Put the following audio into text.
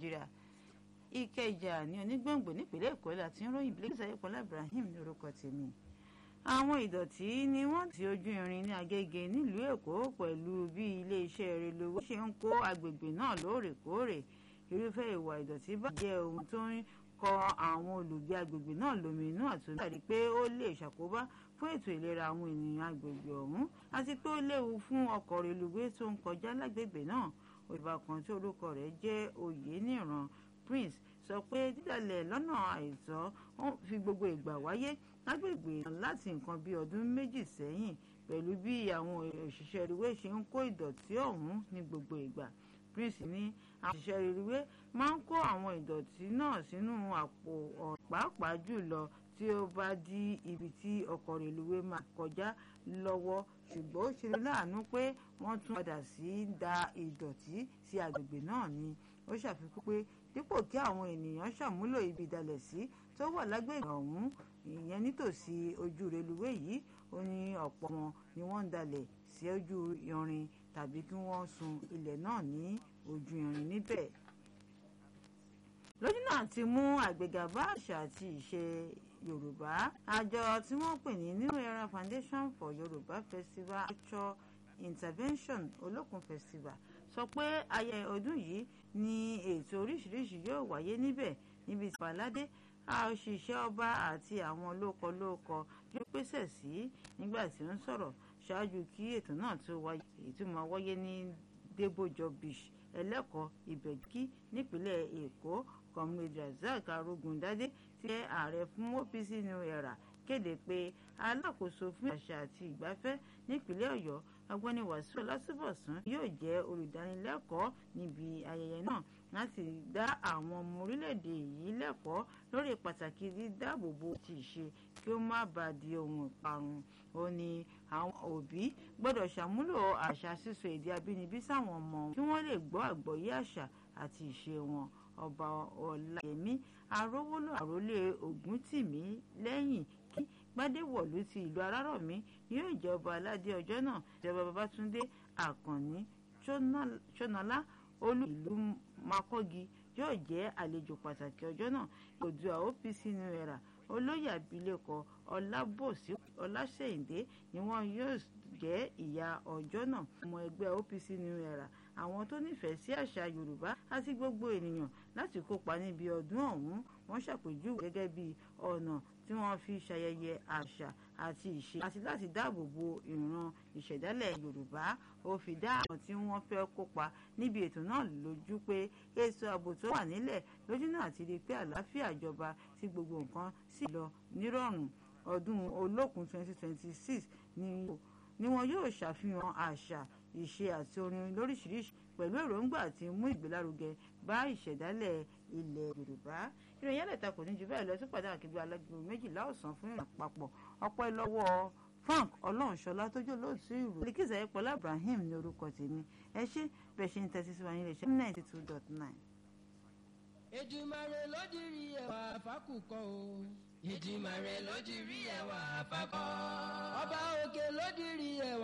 nàìjíríà ìkẹjà ní onígbòǹgbò nípínlẹ̀ èkó láti ń ròyìn Bilkisu Ayọ̀pọ̀lá Ibrahim ní orúkọ tèmi àwọn ìdọ̀tí ni wọ́n ti ojú irin ní Agége nílùú Èkó pẹ̀lú bí iléeṣẹ́ relowo ṣe ń kó agbègbè náà lóòrèkóòrè irúfẹ́ ìwà ìdọ̀tí bá jẹ́ ohun tó ń kọ àwọn olùgbé agbègbè náà lóminú àtúntò àti pé ó lè ṣàkóbá fún ètò ìlera àwọn ènìyàn agbègbè ọ̀hún àti pé ó léwu fún ọkọ̀ reluwé tó ń kọjá lágbègbè náà òyìnbá kan tí orúkọ rẹ̀ jẹ́ Oyèníran Prince sọ pé dídàlẹ̀ lọ́nà àìtọ́ fi gbogbo ìgbà wáyé lágbègbè láti nǹkan bí ọdún méjì sẹ́yìn pẹ̀lú bí àwọn òṣìṣẹ́ reluwé ṣe ń kó ìdọ̀tí ọ̀hún ní gbogbo ìgbà Prince ní àwọn òṣìṣẹ́ reluwé máa ń kó àwọn ìdọ̀tí náà sínú àpò pàápàá jùlọ tí ó bá dí ibi tí ọkọ̀ reluwé máa kọjá lọ́wọ́ ṣùgbọ́n ó ṣe láàánú pé wọ́n tún padà sí da ìdọ̀tí sí agbègbè náà ni ó ṣàfikún pé dípò kí àwọn ènìyàn ṣàmúlò ibi ìdalẹ̀sí tó wà lágbègbè ọ̀hún ìyẹn nítòsí ojú reluwé yìí ó ní ọ̀pọ̀ wọn ni wọ́n ń dalẹ̀ sí ojú irin tàbí kí wọ́n sun ilẹ̀ náà ní ojú irin níbẹ̀. lójú náà ti mú àgbéga bá àṣà àti ìṣe yorùbá àjọ tí wọ́n pè ní New Era Foundation for Yorùbá Festival Culture Intervention Olókun Festival sọ pé ayẹyẹ ọdún yìí ní ètò oríṣiríṣi yóò wáyé níbẹ̀ níbi tí pàládé òṣìṣẹ́ ọba àti àwọn lókọlókọ yóò pèsè sí nígbà tí ó ń sọ̀rọ̀ ṣáájú kí ètò náà tó wáyé èyí tó máa wáyé ní débòjọ beach ẹlẹ́kọ̀ọ́ ìbẹ̀kí nípínlẹ̀ èkó comrade razak arógundádé ti jẹ́ ààrẹ fún OPC New Era kéde pé alákòóso fún àṣà àti ìgbafẹ́ nípínlẹ̀ ọ̀yọ́ ọ̀gbẹ́ni wàsíù ọlásùbọ̀sún yóò jẹ́ olùdánilẹ́kọ̀ọ́ níbi ayẹyẹ náà láti dá àwọn ọmọ orílẹ̀-èdè yìí lẹ́kọ̀ọ́ lórí pàtàkì dídáàbòbò ti ìṣe kí ó má bàa di ohun ìparun ó ní àwọn òbí gbọ́dọ̀ ṣàmúlò àṣà sísọ èdè abínibí sáwọn ọmọ wọn kí wọ́n lè gbọ́ àgbọ́yé àṣà àti ìṣe wọn ọba ọláyẹmí arówólò àrólé ògúntìmí lẹ́yìn kí gbadéwọ̀lú ti ìlú arárọ̀mí yóò jẹ́ ọba aládé ọjọ́ náà ìjọba babátúndé àkànní ṣọ́nàlá olú ìlú makọ́gi yóò jẹ́ àlejò pàtàkì ọjọ́ náà Oòduà OPC New Era olóyè abilékọ ọlábòsí ọláṣẹ́yìndé ni wọ́n yóò jẹ́ ìyá ọjọ́ náà ọmọ ẹgbẹ́ OPC New Era àwọn tó nífẹ̀ẹ́ sí àṣà yorùbá àti gbogbo ènìyàn láti kópa níbi ọdún ọ̀hún wọ́n ṣàpèjúwe gẹ́gẹ́ bí ọ̀nà tí wọ́n fi ṣayẹyẹ àṣà àti ìṣe àti láti dáàbò bo ìran ìṣẹ̀dálẹ̀ yorùbá ó fi dá àwọn tí wọ́n fẹ́ kópa níbi ètò náà lójú pé ètò ààbò tó wà nílẹ̀ lójú náà ti di pé àlàáfíà jọba tí gbogbo nǹkan sì lọ nírọ̀rùn ọdún olókun 2026 ni wọn yóò ṣàfihàn àṣà ìṣe àti orin lóríṣiríṣi pẹ̀lú èròǹgbà àti mú ìgbélárugẹ bá ìṣẹ̀dálẹ̀ ilẹ̀ yorùbá ìròyìn ẹlẹ́ta kò ní ju bẹ́ẹ̀ lọ sí pàdé àkígbé alágbèbè méjìlá ọ̀sán fún ìrìn àpapọ̀ ọpẹ́ lọ́wọ́ frank ọlọ́runṣọlá tó jẹ́ olóòtú ìrò Bilkisu Ayọ̀pọ̀lá Ibrahim ní orúkọ tèmi ẹ ṣé bẹ́ẹ̀ ṣe ń tẹ́tí sí wa ní iléeṣẹ́ ninety two dot nine. Èdùmàrè ló dirí ẹwà fákùkọ o. Èdùmàrè ló dirí ẹwà fákọ. ọba òkè ló dirí ẹwà.